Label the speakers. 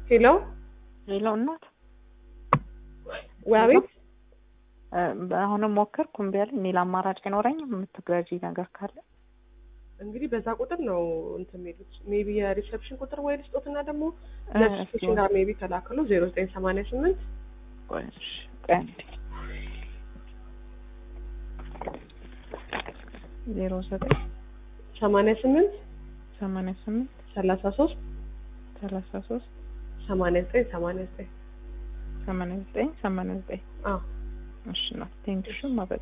Speaker 1: ሄሎ
Speaker 2: ሄሎ እናት
Speaker 1: ወይ አቤት
Speaker 2: እ አሁንም ሞከርኩ እምቢ አለኝ። ሌላ አማራጭ አይኖረኝም? የምትገዢ ነገር ካለ
Speaker 1: እንግዲህ በዛ ቁጥር ነው እንትን የሚሉት ሜቢ የሪሰፕሽን ቁጥር ወይ ልስጦትና ደግሞ
Speaker 2: እ
Speaker 1: ለሪሰፕሽን ጋር ሜቢ ተላከሉ ዜሮ ዘጠኝ ሰማንያ ስምንት
Speaker 2: ቆይ እሺ፣ ቆይ አንዴ ዜሮ ዘጠኝ
Speaker 1: ሰማንያ ስምንት
Speaker 2: ሰማንያ ስምንት
Speaker 1: ሰላሳ ሶስት
Speaker 2: ሰላሳ ሶስት
Speaker 1: ሰማንያ ዘጠኝ ሰማንያ ዘጠኝ
Speaker 2: ሰማንያ ዘጠኝ ሰማንያ ዘጠኝ
Speaker 1: አዎ
Speaker 2: እሺ እናት ቴንክሽ ማበ